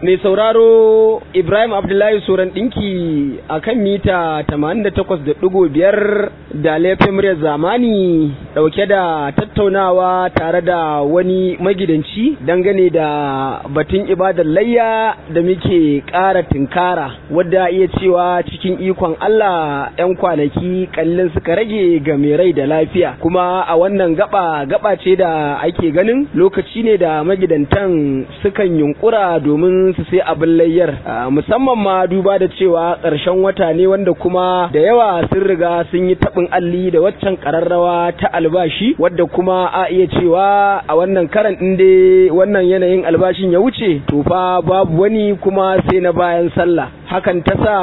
mai sauraro Ibrahim Abdullahi Soran ɗinki a kan mita 88.5 da laifin muryar zamani ɗauke da tattaunawa tare da wani magidanci dangane da batun ibadar layya da muke ƙara tinkara wadda iya cewa cikin ikon Allah 'yan kwanaki kallon suka rage ga mai rai da lafiya kuma a wannan gaba gaba ce da ake ganin lokaci ne da magidantan sukan yunkura domin su sai abin layyar musamman ma duba da cewa ƙarshen wata ne wanda kuma da yawa sun riga sun yi taɓin alli da waccan ƙararrawa ta albashi wadda kuma a iya cewa a wannan karan ɗin dai wannan yanayin albashin ya wuce to fa babu wani kuma sai na bayan sallah hakan ta sa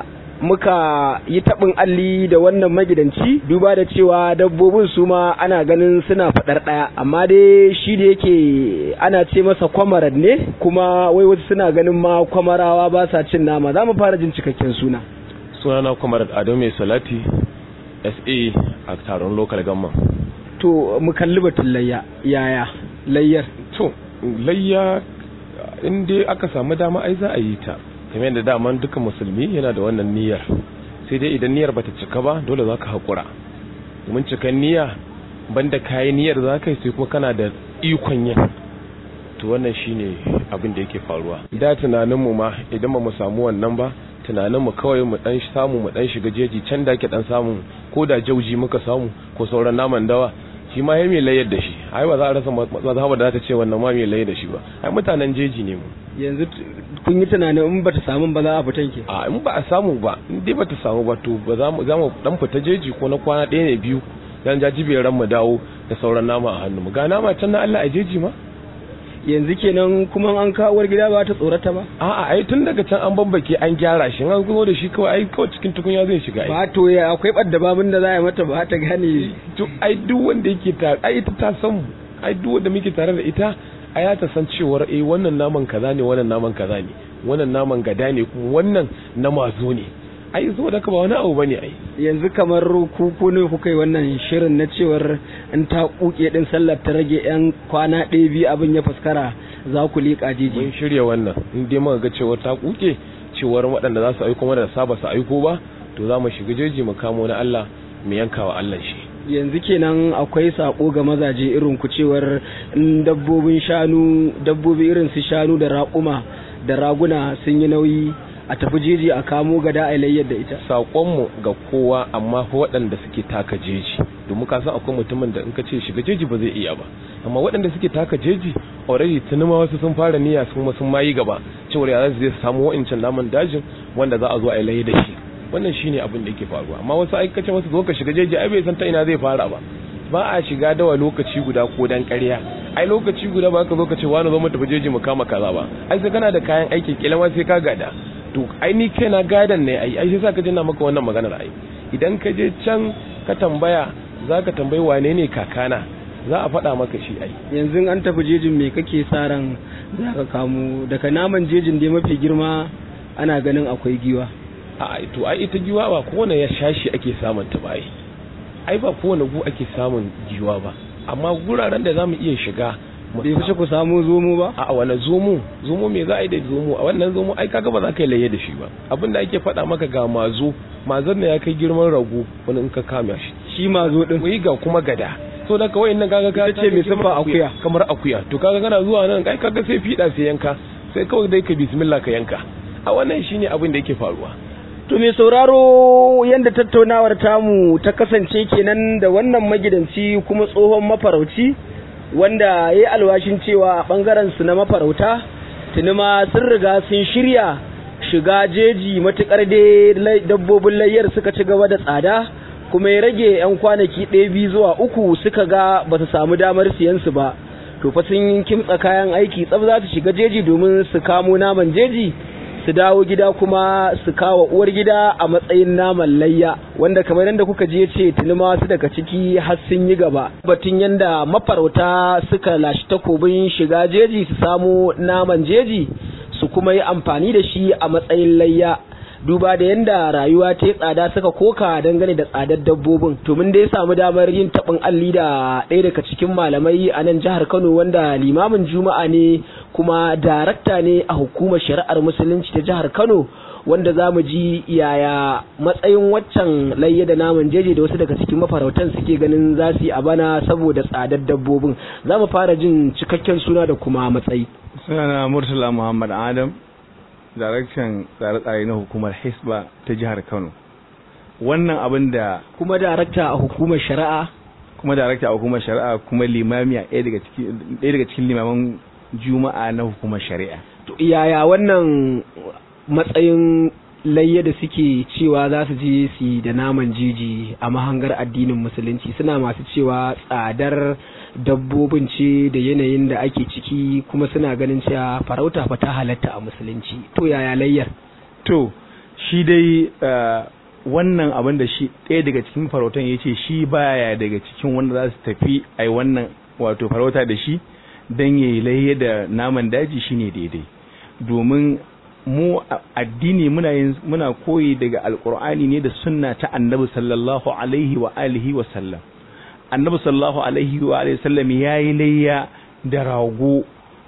muka yi taɓin alli da wannan magidanci duba da cewa dabbobin su ma ana ganin suna faɗar ɗaya amma dai shi da yake ana ce masa kwamarad ne kuma wai wasu suna ganin ma kwamarawa ba sa cin nama za mu fara jin cikakken suna sunana kwamarad ado mai salati sa a taron local government to mu kalli batun layya yaya layyar to layya in dai aka samu dama ai za a yi ta kamar yadda daman duka musulmi yana da wannan niyyar sai dai idan niyyar bata cika ba dole zaka hakura domin cikan niyya banda kayi niyyar zaka yi sai kuma kana da ikon yin to wannan shine abin da yake faruwa da tunanin mu ma idan ba mu samu wannan ba tunanin mu kawai mu dan samu mu dan shiga jeji can da ke dan samu ko da jauji muka samu ko sauran naman dawa shi ma ya mai layar da shi ai ba za a rasa mazhaba da ta ce wannan ma mai layar da shi ba ai mutanen jeji ne mu yanzu kun yi tunanin in bata samu ba za a fitan ke a in ba a samu ba in dai bata samu ba to ba za mu za mu dan fita jeji ko na kwana ɗaya ne biyu dan jajibiyar ran mu dawo da sauran nama a hannu mu ga nama can na Allah a jeji ma yanzu kenan kuma an kawo gida ba ta tsorata ba a'a ai tun daga can an bambake an gyara shi an zo da shi kawai ai kawai cikin tukunya zai shiga ai ba to ya akwai badda babin da za a yi mata ba ta gane to ai duk wanda yake tare ai ita ta san mu ai duk wanda muke tare da ita ai ta san cewar eh wannan naman kaza ne wannan naman kaza ne wannan naman gada ne kuma wannan na mazo ne ai zo da ka ba wani abu bane ai yanzu kamar ku ko ne kuka yi wannan shirin na cewar in ta kuke din sallar ta rage yan kwana ɗaya biyu abin ya fuskara za ku liƙa jiji mun shirya wannan in dai muka ga cewar ta kuke cewar waɗanda za su aiko mana da saba su aiko ba to za mu shiga jeji mu kamo na Allah mu yanka wa Allah shi yanzu kenan akwai sako ga mazaje irin ku cewar dabbobin shanu dabbobi irin su shanu da raƙuma da raguna sun yi nauyi a tafi jeji a kamo gada a layyar da ita saƙonmu ga kowa amma fa waɗanda suke taka jeji domin ka san akwai mutumin da in ka ce shiga jeji ba zai iya ba amma waɗanda suke taka jeji already tuni ma wasu sun fara niyya sun sun mayi gaba cewar ya zai samu wa'incan naman dajin wanda za a zo a yi layya da shi wannan shine abin da yake faruwa amma wasu aikace wasu zo ka shiga jeji ai bai san ta ina zai fara ba ba a shiga dawa lokaci guda ko dan ƙarya ai lokaci guda ba ka zo ka ce wani zo mu tafi jeji mu kama kaza ba ai sai kana da kayan aiki kila ma sai ka gada to ai ni kaina gadan ne ai ai sai sa ka jinna maka wannan maganar ai idan ka je can ka tambaya zaka tambayi wane ne kakana za a faɗa maka shi ai yanzu an tafi jejin me kake sa ran za ka kamo daga naman jejin dai mafi girma ana ganin akwai giwa a to ai ita giwa ba kowane ya shashi ake samun ta ba ai ai ba kowane gu ake samun giwa ba amma guraren da zamu iya shiga bai fice ku samu zomo ba a wani zomo zomo me za a yi da zomo a wannan zomo ai kaga ba za ka yi laye da shi ba abin da ake faɗa maka ga mazo mazon ne ya kai girman rago wani in ka kama shi shi mazo din wai ga kuma gada so da kawai nan kaga ka ce mai sifa akuya kamar akuya to kaga kana zuwa nan kai kaga sai fida sai yanka sai kawai dai ka bismillah ka yanka a wannan shine abin da yake faruwa To mai sauraro yadda tattaunawar tamu ta kasance kenan da wannan magidanci kuma tsohon mafarauci wanda ya yi alwashin cewa a ɓangaren su na mafarauta tuni ma sun riga sun shirya shiga jeji matuƙar dai dabbobin layyar suka ci gaba da tsada kuma ya rage 'yan kwanaki ɗaya biyu zuwa uku suka ga ba su samu damar siyan su ba to fa sun kimtsa kayan aiki tsaf za su shiga jeji domin su kamo naman jeji su dawo gida kuma su kawo uwar gida a matsayin naman layya wanda kamar yadda kuka je ce tuni ma wasu daga ciki har sun yi gaba batun yadda mafarauta suka lashi takobin shiga jeji su samu naman jeji su kuma yi amfani da shi a matsayin layya duba da yanda rayuwa ta yi tsada suka koka dangane da tsadar dabbobin to mun dai samu damar yin taɓin alli da ɗaya daga cikin malamai a nan jihar Kano wanda limamin juma'a ne kuma darakta ne a hukumar shari'ar musulunci ta jihar Kano wanda za mu ji yaya matsayin waccan layya da naman jeje da wasu daga cikin mafarautan suke ganin za su yi a bana saboda tsadar dabbobin za mu fara jin cikakken suna da kuma matsayi sunana murtala muhammad adam daraktan tsare-tsare na hukumar hisba ta jihar kano wannan abin da kuma darakta a hukumar shari'a kuma darakta a hukumar shari'a kuma limami a ɗaya daga cikin limaman juma'a na hukumar shari'a to yaya wannan matsayin layya da suke cewa za su je su da naman jeji a mahangar addinin musulunci suna masu cewa tsadar dabbobin ce da yanayin da ake ciki kuma suna ganin cewa farauta fa ta halatta a musulunci to yaya layyar to shi dai wannan abin da shi ɗaya daga cikin farautan ya ce shi baya daga cikin wanda za su tafi a wannan wato farauta da shi don ya yi layya da naman daji shine daidai domin mu addini muna yin muna koyi daga alkur'ani ne da sunna ta annabi sallallahu alaihi wa alihi wa sallam annabi sallallahu alaihi wa alihi sallam yayi layya da rago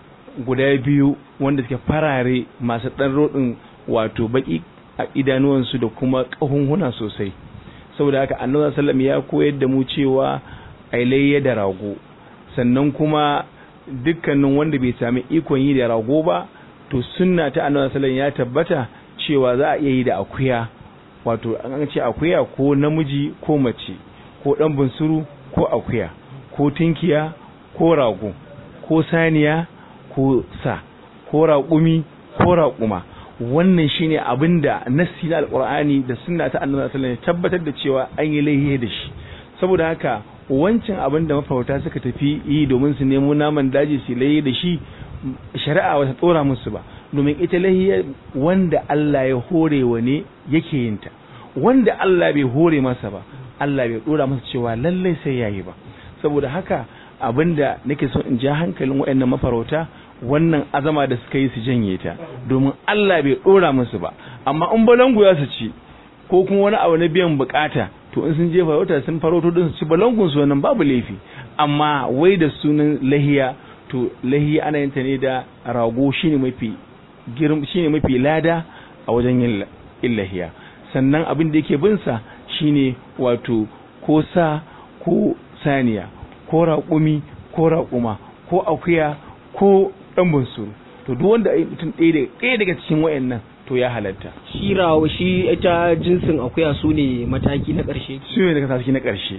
guda biyu wanda suke farare masu dan rodin wato baki a idanuwansu da kuma kahunhuna sosai saboda haka annabi sallam ya koyar da mu cewa ai layya da rago sannan kuma dukkanin wanda bai sami ikon yi da rago ba to sunna ta annabi sallallahu ya tabbata cewa za a iya yi da akuya wato an ce akuya ko namiji ko mace ko dan bunsuru ko akuya ko tinkiya ko rago ko saniya ko sa ko raƙumi ko raƙuma wannan shine abinda nassi na alqur'ani da sunna ta annabi sallallahu ya tabbatar da cewa an yi laihi da shi saboda haka wancan abin da mafarauta suka tafi yi domin su nemo naman daji su laihi da shi shari'a wata tsora musu ba domin ita lahiyar wanda Allah ya hore wa ne yake yin ta wanda Allah bai hore masa ba Allah bai dora masa cewa lallai sai yayi ba saboda haka abinda nake so in ja hankalin waɗannan mafarauta wannan azama da suka yi su janye ta domin Allah bai dora musu ba amma in balangu ya su ci ko kuma wani abu na biyan bukata to in sun je farauta sun farauto din su ci balangun su wannan babu laifi amma wai da sunan lahiya to lahi ana yin ta ne da rago shine mafi girm shine mafi lada a wajen yin illahiya sannan abin da yake bin sa shine wato ko sa ko saniya ko raƙumi ko raƙuma ko akuya ko dan bunsuru to duk wanda mutum ɗaya ɗaya daga cikin wayannan to ya halatta shi rawo shi ita jinsin akuya su ne mataki na ƙarshe su ne daga mataki na ƙarshe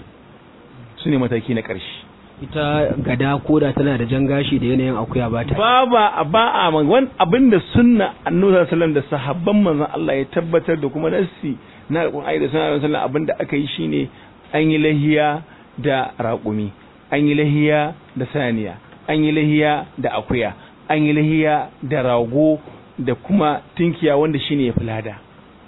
su ne mataki na ƙarshe ita gada koda tana da jan gashi da yanayin akuya ba ta ba ba ba a wani abin da sunna annabi sallallahu da sahabban manzon Allah ya tabbatar da kuma nassi na alqur'ani da sunna sallallahu abin da aka yi shine an yi lahiya da raƙumi an yi lahiya da saniya an yi lahiya da akuya an yi lahiya da rago da kuma tinkiya wanda shine ya fulada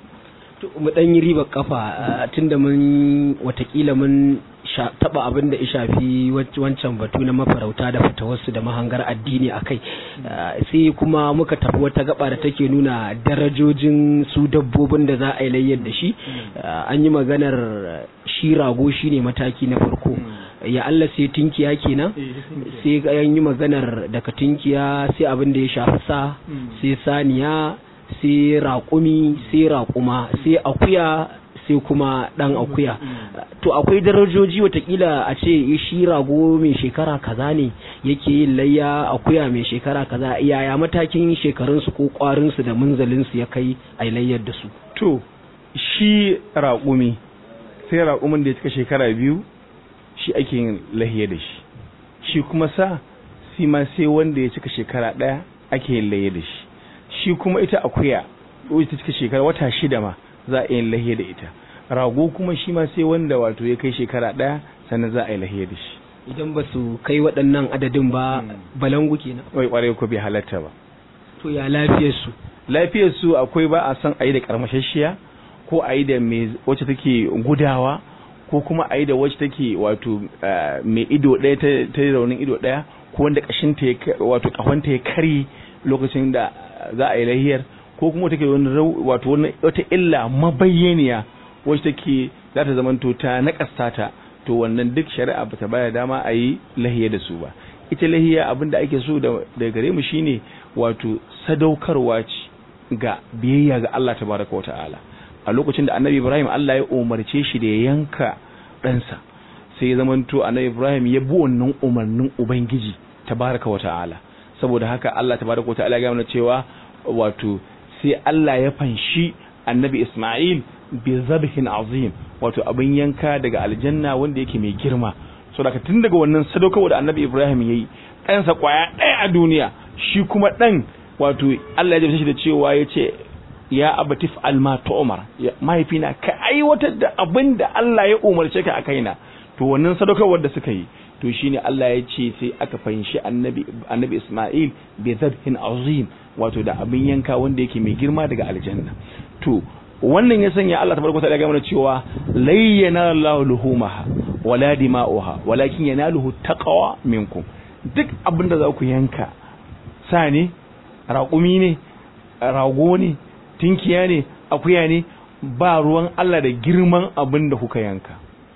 mu dan yi riba kafa tunda mun watakila mun taba abin da ya shafi wancan batu na mafarauta da fatawarsu da mahangar addini a kai sai kuma muka tafi wata gaba da take nuna darajojin su dabbobin da za a yi layyar da shi an yi maganar shi rago shine mataki na farko ya Allah sai tinkiya kenan sai an yi maganar daga tinkiya sai abin da ya shafi sa sai saniya sai raƙumi sai raƙuma sai akuya sai kuma ɗan akuya to akwai darajoji watakila a ce shi rago mai shekara kaza ne yake yin layya akuya mai shekara kaza yaya matakin shekarunsu ko ƙwarinsu da munzalinsu ya kai a layyar da su to shi raƙumi sai raƙumin da ya cika shekara biyu shi ake yin lahiya da shi shi kuma sa shi ma sai wanda ya cika shekara ɗaya ake yin lahiya da shi shi kuma ita akuya ita cika shekara wata shida ma za a yi lahiya da ita rago kuma shi ma sai wanda wato ya kai shekara ɗaya sannan za a yi lahiya da shi idan ba su kai waɗannan adadin ba balangu kenan wai ƙwarai ko bai halatta ba to ya lafiyar su lafiyar su akwai ba a san a yi da karmashashiya ko a yi da mai wacce take gudawa ko kuma a yi da wacce take wato mai ido ɗaya ta raunin ido ɗaya ko wanda ƙashinta ya wato ƙahonta ya kari lokacin da za a yi lahiyar ko kuma take wani wato wata illa mabayyaniya wacce take za ta zamanto ta nakasta ta to wannan duk shari'a bata baya dama a yi lahiya da su ba ita lahiya abin da ake so da gare mu shine wato sadaukarwa ce ga biyayya ga Allah tabaraka wa ta'ala a lokacin da annabi Ibrahim Allah ya umarce shi da ya yanka ɗansa sai ya zamanto annabi Ibrahim ya bi wannan umarnin ubangiji tabaraka wa ta'ala saboda haka Allah tabaraka wa ta'ala ya gaya cewa wato sai Allah ya fanshi annabi Ismail bi zabhin azim wato abin yanka daga aljanna wanda yake mai girma so daga tun daga wannan sadaukarwa da annabi Ibrahim yayi ɗansa kwaya ɗaya a duniya shi kuma ɗan wato Allah ya jabta shi da cewa ya ce ya abatif alma tu'mar mahaifina ka aiwatar da abin da Allah ya umarce ka a kaina to wannan sadaukarwar da suka yi to shine Allah ya ce sai aka fahimci annabi annabi Isma'il bi zabhin azim wato da abin yanka wanda yake mai girma daga aljanna to wannan ya sanya Allah tabaraka ta'ala ya gaya mana cewa layyana Allahu luhumaha wala dima'uha walakin yanaluhu taqwa minkum duk abinda za ku yanka sa ne raƙumi ne rago ne tinkiya ne akuya ne ba ruwan Allah da girman abin da kuka yanka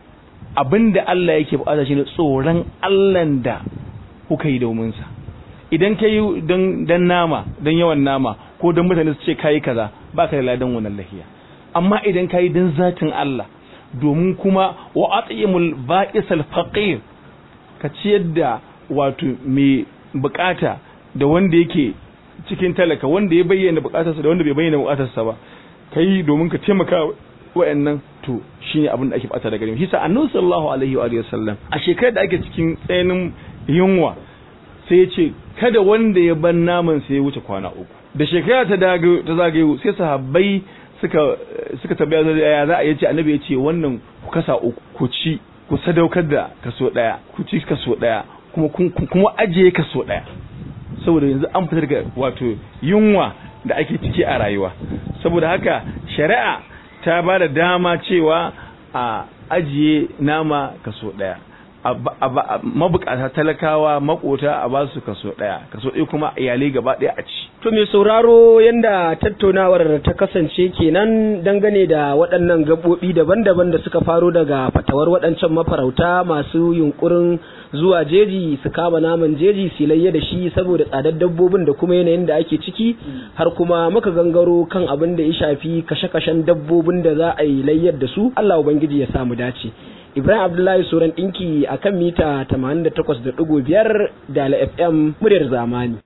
abin da Allah yake bukata shine tsoron Allah da kuka yi domin sa idan kai dan dan nama dan yawan nama ko dan mutane su ce kai kaza ba ka da ladan wannan lahiya amma idan kai dan zatin Allah domin kuma wa at'imul ba'isal faqir ka ciyar da wato mai bukata da wanda yake cikin talaka wanda ya bayyana bukatarsa da wanda bai bayyana bukatarsa ba kai domin ka taimaka wa'annan to shine abin da ake bata daga gare shi sa annabi sallallahu alaihi wa sallam a shekarar da ake cikin tsayin yunwa sai ya ce kada wanda ya ban naman sai ya wuce kwana uku da shekara ta dago ta zagayo sai sahabbai suka suka tabbaya ya za a yace annabi ya ce wannan ku kasa uku ku ci ku sadaukar da kaso daya ku ci kaso daya kuma kuma ajiye kaso daya saboda yanzu an fitar daga wato yunwa da ake ciki a rayuwa saboda haka shari'a ta ba da dama cewa a ajiye nama kaso daya mabukata talakawa makota a ba su kaso daya kaso ɗaya kuma iyalai gaba ɗaya a ci to mai sauraro yanda tattaunawar ta kasance kenan dangane da waɗannan gaɓoɓi daban-daban da suka faro daga fatawar waɗancan mafarauta masu yunkurin zuwa jeji su kama naman jeji su layya da shi saboda tsadar dabbobin da kuma yanayin da ake ciki har kuma muka gangaro kan abin da ya shafi kashe-kashen dabbobin da za a yi layyar da su Allah ubangiji ya samu dace Ibrahim Abdullahi Suran ɗinki a kan mita 88.5 da FM muryar zamani.